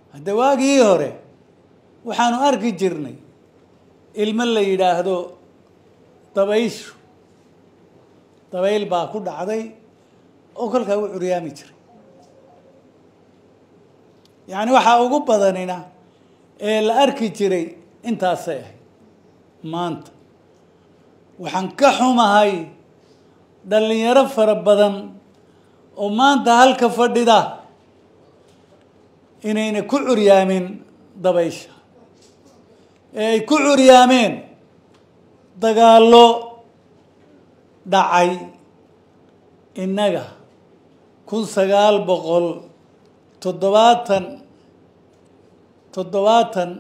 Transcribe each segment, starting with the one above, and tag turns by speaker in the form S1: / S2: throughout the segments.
S1: hadde waagii hore waxaanu arki jirnay ilmo la yidhaahdo dabayshu dabayl baa ku dhacday oo kolkaa u curyaami jiray yacni waxaa ugu badanina ee la arki jiray intaasay ahayd maanta waxaan ka xumahay dhallinyaro fara badan oo maanta halka fadhida inayna ku curyaamin dabaysha ee ay ku curyaameen dagaallo dhacay innaga kun sagaal boqol toddobaatan toddobaatan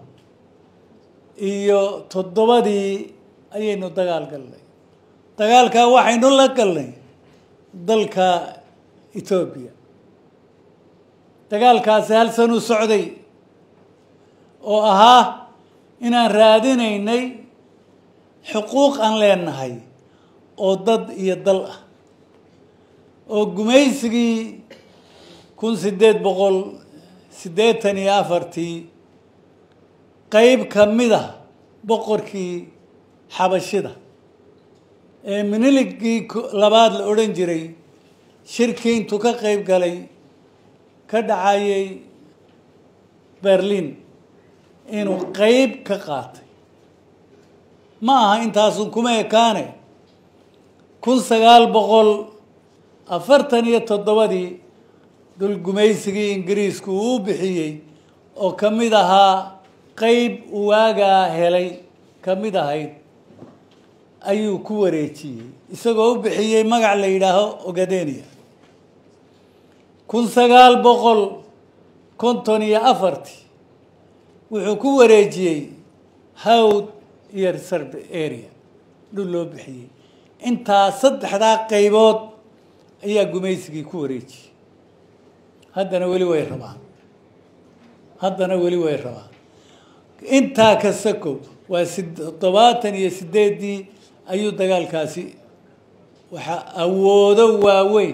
S1: iyo toddobadii ayaynu dagaal galnay dagaalkaa waxaynu la galnay dalka etoobiya dagaalkaasi hal san u socday oo ahaa inaan raadinaynay xuquuq aan leenahay oo dad iyo dal ah oo gumaysigii kun siddeed boqol siddeetan iyo afartii qeyb ka mid a boqorkii xabashida ee miniligii labaad la odhan jiray shirkii intuu ka qeyb galay ka dhacayay berlin inuu qeyb ka qaatay ma aha intaasun kuma ekaane kun sagaal boqol afartan iyo toddobadii dhul gumaysigii ingiriisku uu bixiyey oo ka mid ahaa qeyb waagaa helay ka mid ahayd ayuu ku wareejiyey isagoo u bixiyey magac la yidhaaho ogadenia kun sagaal boqol konton iyo afartii wuxuu ku wareejiyey hawd iyo reserve area dhul loo bixiyey intaa saddexdaa qaybood ayaa gumaysigii ku wareejiyey haddana weli way rabaan haddana weli way rabaan intaa ka sakow waa toddobaatan iyo sideeddii ayuu dagaalkaasi waxaa awoodo waaweyn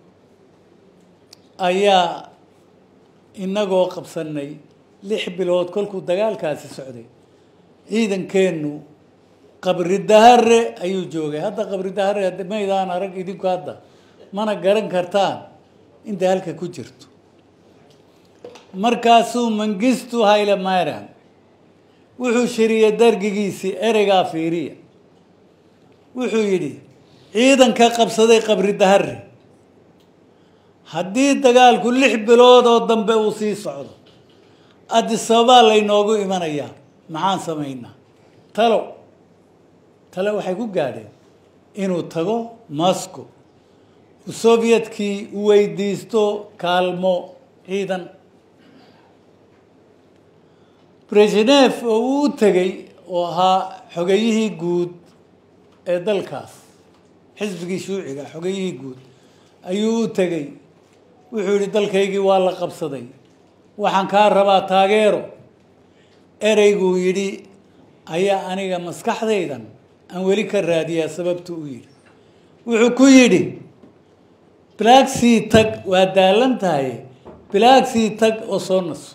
S1: ayaa inagoo qabsanay lix bilood kolkuu dagaalkaasi socday ciidankeennu qabri dahare ayuu joogay hadda qabri dahare maydaan arag idinku hadda mana garan kartaan intay halka ku jirto markaasuu mangistu hayle mayran wuxuu shiriyey dargigiisii ereygaa fiiriya wuxuu yidhi ciidanka qabsaday qabri dahare haddii dagaalku lix bilood oo dambe uu sii socdo adisababaa laynoogu imanayaa maxaan samaynaa talo tale waxay ku gaadheen inuu tago moscow uu sovyetkii u weydiisto kaalmo ciidan brezhnef oo uu u tegey oo ahaa xogeyihii guud ee dalkaas xisbigii shuuciga xogeyihii guud ayuu u tegey wuxuu yihi dalkaygii waa la qabsaday waxaan kaa rabaa taageero ereyguu yidhi ayaa aniga maskaxdaydan aan weli ka raadiyaa sababtu u yidhi wuxuu ku yidhi blaagsea tag waa daalan tahay blaagsea tag oo soo naso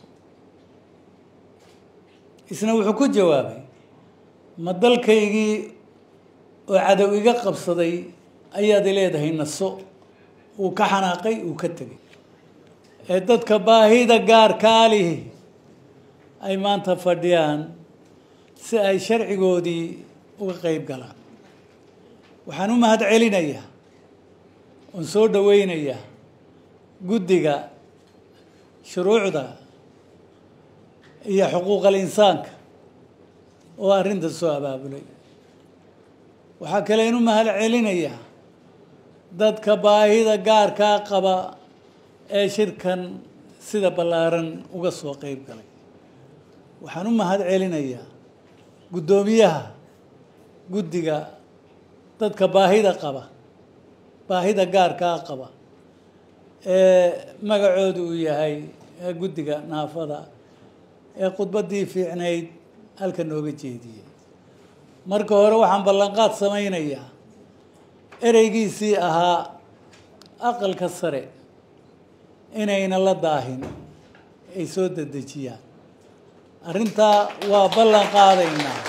S1: isna wuxuu ku jawaabay ma dalkaygii oo cadow iga qabsaday ayaad leedahay naso uu ka xanaaqay uu ka tegay ee dadka baahida gaarkaa lihi ay maanta fadhiyaan si ay sharcigoodii uga qeyb galaan waxaan u mahad celinayaa oon soo dhaweynayaa guddiga shuruucda iyo xuquuqal insaanka oo arrinta soo abaabulay waxaa kale in u mahad celinayaa dadka baahida gaarkaa qaba ee shirkan sida ballaaran uga soo qeyb galay waxaan u mahad celinayaa guddoomiyaha guddiga dadka baahida qaba baahida gaarkaa qaba ee magacoodu uu yahay guddiga naafada ee khudbaddii fiicnayd halka nooga jeediyey marka hore waxaan ballanqaad samaynayaa ereygiisii ahaa aqalka sare inayna la daahin ay soo dedejiyaan arrintaa waa ballan qaadaynaa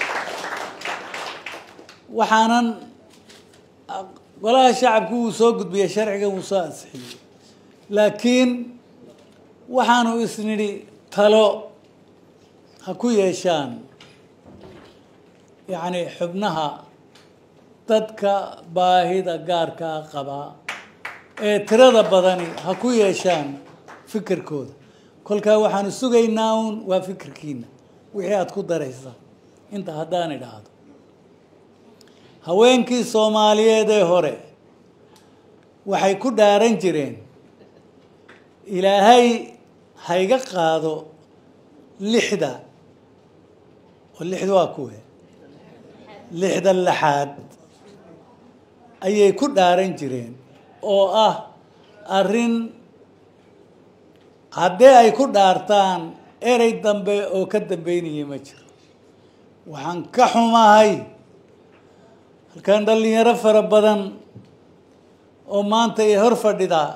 S1: waxaanan golaha shacabku wuu soo gudbiyey sharcigan wuu soo ansixiyey laakiin waxaanu isnidhi talo ha ku yeeshaan yacni xubnaha dadka baahida gaarkaa qabaa ee tirada badani ha ku yeeshaan fikirkooda kolkaa waxaanu sugaynaa uun waa fikirkiina wixii aada ku daraysa inta haddaan idhaahdo haweenkii soomaaliyeed ee hore waxay ku dhaaran jireen ilaahay hayga qaado lixda oo lixda waa kuwe lixda laxaad ayay ku dhaaran jireen oo ah arrin haddii ay ku dhaartaan erey dambe oo ka dambeynaya ma jiro waxaan ka xumahay halkan dhalinyaro fara badan oo maanta ay hor fadhidaa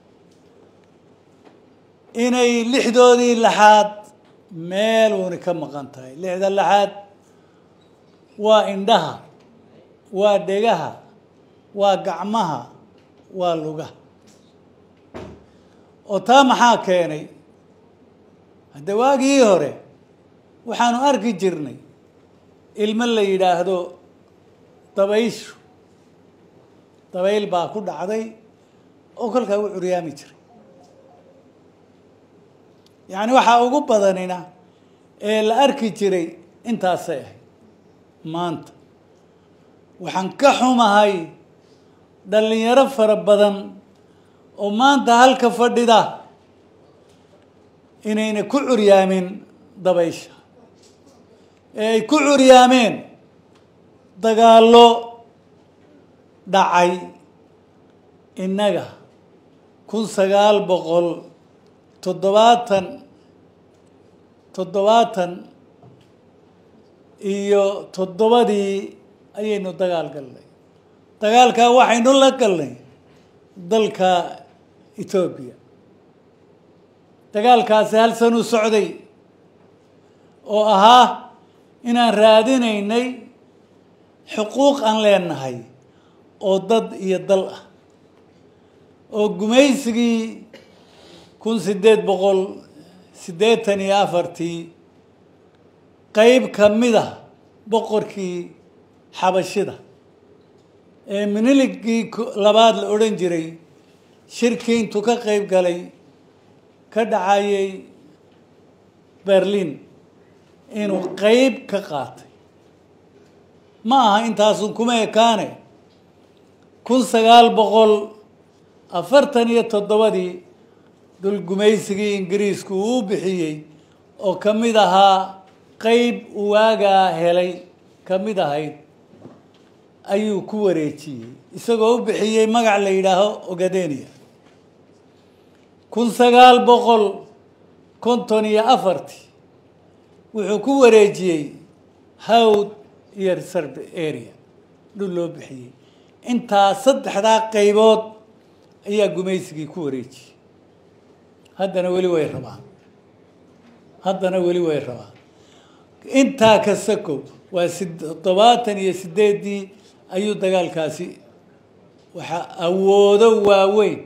S1: inay lixdoodii laxaad meel uuni ka maqan tahay lixda laxaad waa indhaha waa dhegaha waa gacmaha waa lugaha oo taa maxaa keenay hadde waagii hore waxaanu arki jirnay ilmo la yidhaahdo dabayshu dabayl baa ku dhacday oo kolkaa u curyaami jiray yacni waxaa ugu badanina ee la arki jiray intaasay ahayd maanta waxaan ka xumahay dhalinyaro fara badan oo maanta halka fadhida inayna ku curyaamin dabaysha ee ay ku curyaameen dagaallo dhacay innaga kun sagaal boqol toddobaatan toddobaatan iyo toddobadii ayaynu dagaal galnay dagaalkaa waxaynu la galnay dalka etoobiya dagaalkaasi hal san u socday oo ahaa inaan raadinaynay xuquuq aan leenahay oo dad iyo dal ah oo gumaysigii kun siddeed boqol siddeetan iyo afartii qeyb ka mid a boqorkii xabashida ee miniligii labaad la odhan jiray shirkii intuu ka qeyb galay ka dhacayay berlin inuu qeyb ka qaatay ma aha intaasun kuma ekaane kun sagaal boqol afartan iyo toddobadii dul gumaysigii ingiriisku uu bixiyey oo ka mid ahaa qeyb waagaa helay ka mid ahayd ayuu ku wareejiyey isagoo u bixiyey magac la yidhaaho ogadenia kun sagaal boqol konton iyo afartii wuxuu ku wareejiyey hawd iyo reserve area dhul loo bixiyey intaa saddexdaa qaybood ayaa gumaysigii ku wareejiyey haddana weli way rabaan haddana weli way rabaan intaa kasta kow waa si toddobaatan iyo sideeddii ayuu dagaalkaasi waxaa awoodo waaweyn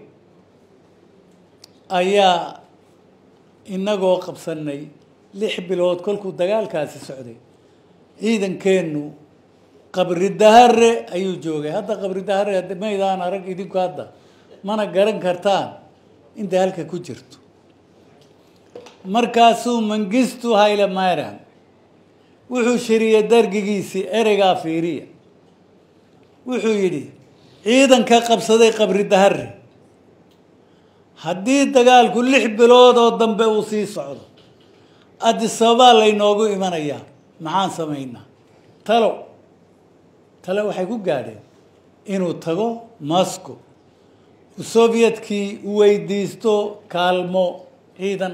S1: ayaa inagoo qabsanay lix bilood kolkuu dagaalkaasi socday ciidankeennu qabri dahare ayuu joogay hadda qabri dahare maydaan arag idinku hadda mana garan kartaan intay halka ku jirto markaasuu mangistu hayle mayran wuxuu shiriyey dargigiisii ereygaa fiiriya wuxuu yidhi ciidanka qabsaday qabri dahare haddii dagaalku lix bilood oo dambe uu sii socdo adisababaa laynoogu imanayaa maxaan samaynaa talo talo waxay ku gaadheen inuu tago moscow uu sovyetkii u weydiisto kaalmo ciidan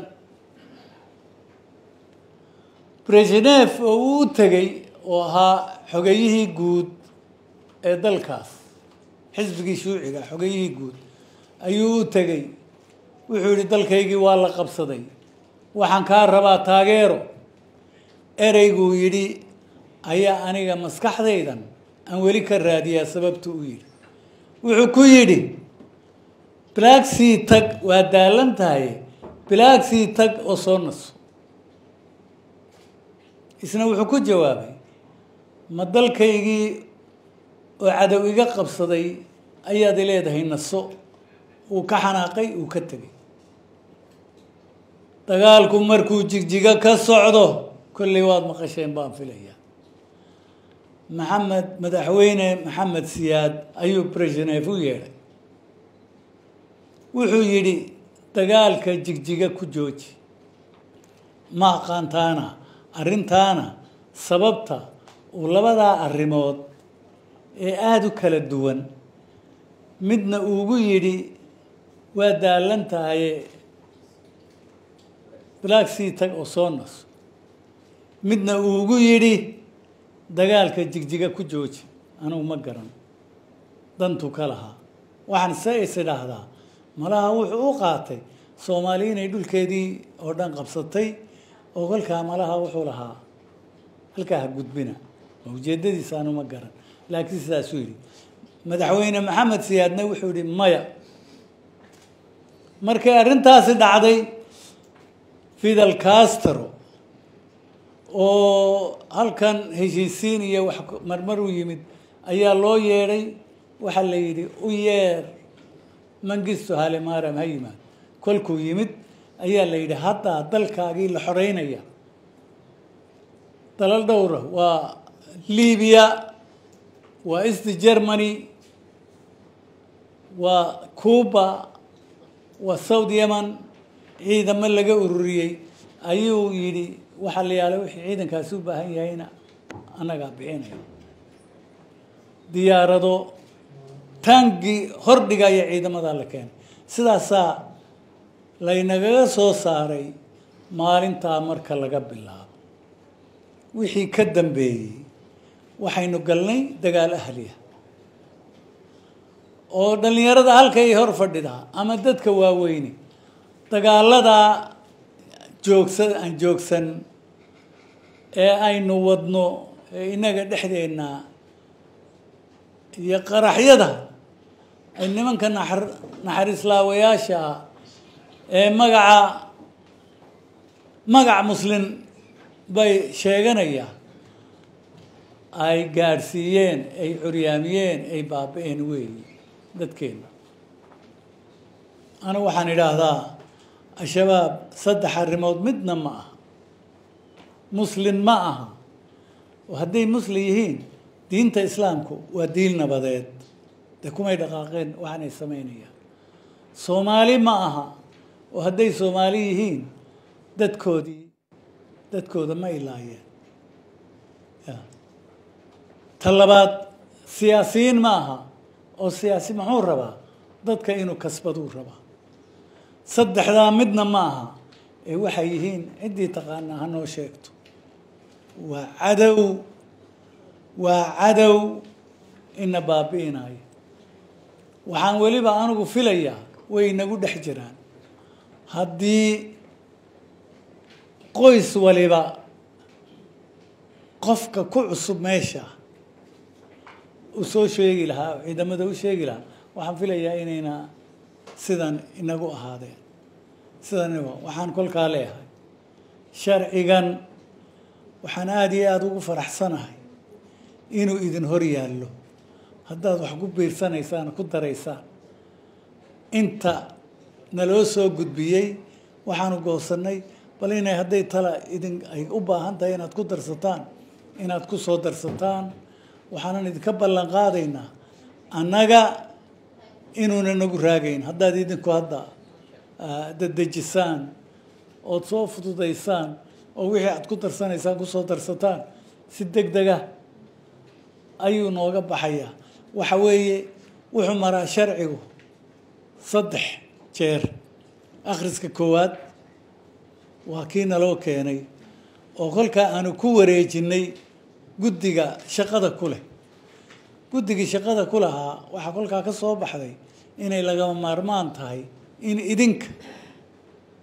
S1: brezhnef oo uu u tegey oo ahaa xogeyihii guud ee dalkaas xisbigii shuuciga xogeyihii guud ayuu u tegey wuxuu yihi dalkaygii waa la qabsaday waxaan kaa rabaa taageero ereyguu yidhi ayaa aniga maskaxdaydan aan weli ka raadiyaa sababtu u yidhi wuxuu ku yidhi bilaagsii tag waa daalan tahay bilaagsii tag oo soo naso isna wuxuu ku jawaabay ma dalkaygii oo cadow iga qabsaday ayaad i leedahay naso uu ka xanaaqay uu ka tegay dagaalku markuu jigjiga ka socdo kolley waad maqasheen baan filayaa maxamed madaxweyne maxamed siyaad ayuu brezhnev u yeedhay wuxuu yidhi dagaalka jigjiga ku jooji ma aqaantaana arrintaana sababta uu labadaa arrimood ee aada u kala duwan midna uugu yidhi waa daalan tahaye bilaagsii tag oo soo naso midna uugu yidhi dagaalka jigjiga ku jooji anugu ma garan dantu ka lahaa waxaan se is idhaahdaa malaha wuxuu u qaatay soomaali inay dhulkeedii oo dhan qabsatay oo kolkaa malaha wuxuu lahaa halkaa ha gudbina ujeedadiisa anu ma garan laakiin sidaasuu yidhi madaxweyne maxamed siyaadna wuxuu yihi maya markay arrintaasi dhacday fidel castro oo halkan heshiisiin iyo wax marmar u yimid ayaa loo yeedhay waxaa la yidhi u yeer mangisto halemaram ha yimaad kolkuu yimid ayaa la yidhi haddaa dalkaagii la xoreynaya dalal dhowra waa libiya waa east germany waa cuba waa south yemen ciidamo laga ururiyey ayuu yidhi waxaa la yaala wixii ciidankaasi u baahan yahayna annagaa bixinaya diyaarado taangi hordhigaya ciidamadaa la keenay sidaasaa laynagaga soo saaray maalintaa marka laga bilaabo wixii ka dambeeyey waxaynu galnay dagaal ahliya oo dhallinyarada halkay hor fadhidaa ama dadka waaweyne dagaaladaa joogsa aan joogsan ee aynu wadno ee innaga dhexdeenna iyo qaraxyada ay nimanka naxar naxariislaawayaasha ah ee magaca magac muslin bay sheeganayaan ay gaadhsiiyeen ay curyaamiyeen ay baaba-een weeyi dadkeena anigu waxaan idhaahdaa al-shabaab saddex arrimood midna ma aha muslin ma aha oo hadday muslim yihiin diinta islaamku waa diin nabadeed dee kumay dhaqaaqeen waxaanay samaynayaan soomaali ma aha oo hadday soomaali yihiin dadkoodii dadkooda ma ilaayeen ya ta labaad siyaasiyiin ma aha oo siyaasi muxuu rabaa dadka inuu kasbaduu rabaa saddexdaa midna ma aha ee waxay yihiin ciddii taqaanaa ha noo sheegto waa cadow waa cadow ina baabi'inayo waxaan weliba anigu filayaa way inagu dhex jiraan haddii qoys waliba qofka ku cusub meesha uu soo sheegi lahaa oo ciidamada u sheegi lahaa waxaan filayaa inayna sidan inagu ahaadeen sidan waxaan kolkaa leeyahay sharcigan waxaan aada iyo aada ugu faraxsanahay inuu idin hor yaallo haddaad wax ku biirsanaysaan ku daraysaan inta naloo soo gudbiyey waxaanu goosannay bal inay hadday tala idin ay u baahan tahay inaad ku darsataan inaad ku soo darsataan waxaanan idinka ballan qaadaynaa annaga inuuna nagu raagayn haddaad idinku hadda dadejisaan ood soo fududaysaan oo wixii aad ku darsanaysaan kusoo darsataan si deg dega ayuu nooga baxayaa waxa weeye wuxuu maraa sharcigu saddex jeer akhriska koowaad waa kii naloo keenay oo kolkaa aanu ku wareejinay guddiga shaqada ku leh guddigii shaqada ku lahaa waxaa kolkaa ka soo baxday inay lagama maarmaan tahay in idinka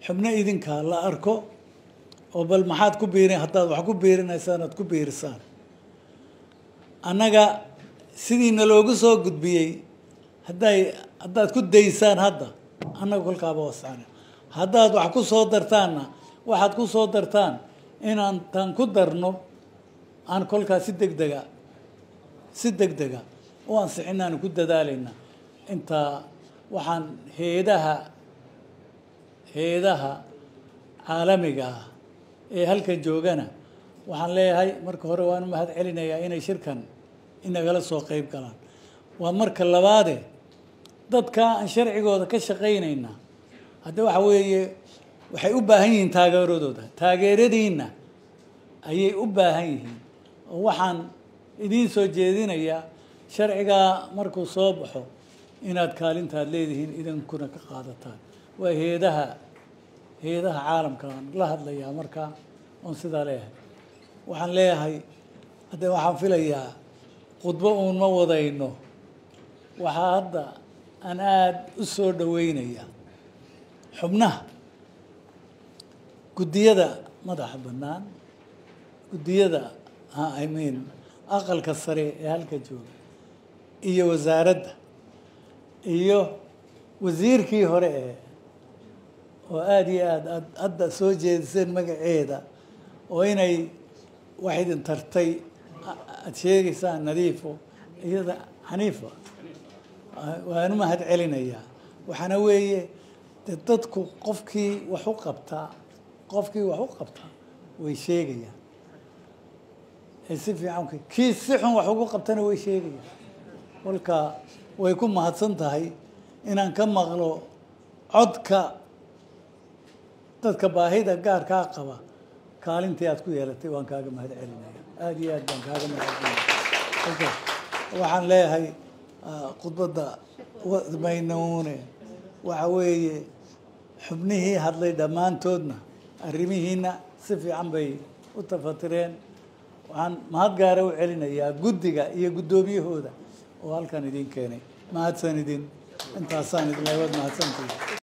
S1: xubno idinka la arko oo bal maxaad ku biirin haddaad wax ku biirinaysaan aad ku biirisaan annaga sidiina loogu soo gudbiyey hadday haddaad ku daysaan hadda annaga kolkaaba wascana haddaad wax ku soo dartaanna waxaad ku soo dartaan inaan taan ku darno aan kolkaas si deg dega si deg dega u ansixinaanu ku dadaalayna intaa waxaan heedaha heedaha caalamiga ah ee halkan joogana waxaan leeyahay marka hore waan u mahad celinayaa inay shirkan inagala soo qeyb galaan waa marka labaade dadka aan sharcigooda ka shaqaynayna hadda waxa weeye waxay u baahan yihiin taageeradooda taageeradiinna ayay u baahan yihiin oo waxaan idiin soo jeedinayaa sharcigaa markuu soo baxo inaad kaalintaad leedihiin idinkuna ka qaadataan waa heedaha heedaha caalamkaan la hadlayaa markaa oon sidaa leeyahay waxaan leeyahay hadde waxaan filayaa khudbo uun ma wadayno waxaa hadda aan aada u soo dhaweynaya xubnaha guddiyada madaxa bannaan guddiyada i mean aqalka sare ee halka jooga iyo wasaaradda iyo wasiirkii hore ee oo aada iyo aada aad hadda soo jeediseen magaceeda oo inay wax idin tartay aada sheegaysaan nadiifo iyada xaniifa waan u mahad celinayaa waxaana weeye de dadku qofkii wax u qabtaa qofkii wax u qabtaa way sheegayaan si fiican kii si xun wax ugu qabtana way sheegayaan kolka way ku mahadsan tahay inaan ka maqlo codka dadka baahida gaarkaa qaba kaalintii aad ku yeelatay waan kaaga mahad celinaya aada iyo aad baan kaaga mahad celinaya waxaan leeyahay khudbadda maynuune waxa weeye xubnihii hadlay dhammaantoodna arrimihiina si fiican bay u tafatireen waxaan mahad gaara u celinayaa guddiga iyo guddoomiyahooda oo halkan idin keenay mahadsan idin intaasaan idin leewad mahadsantii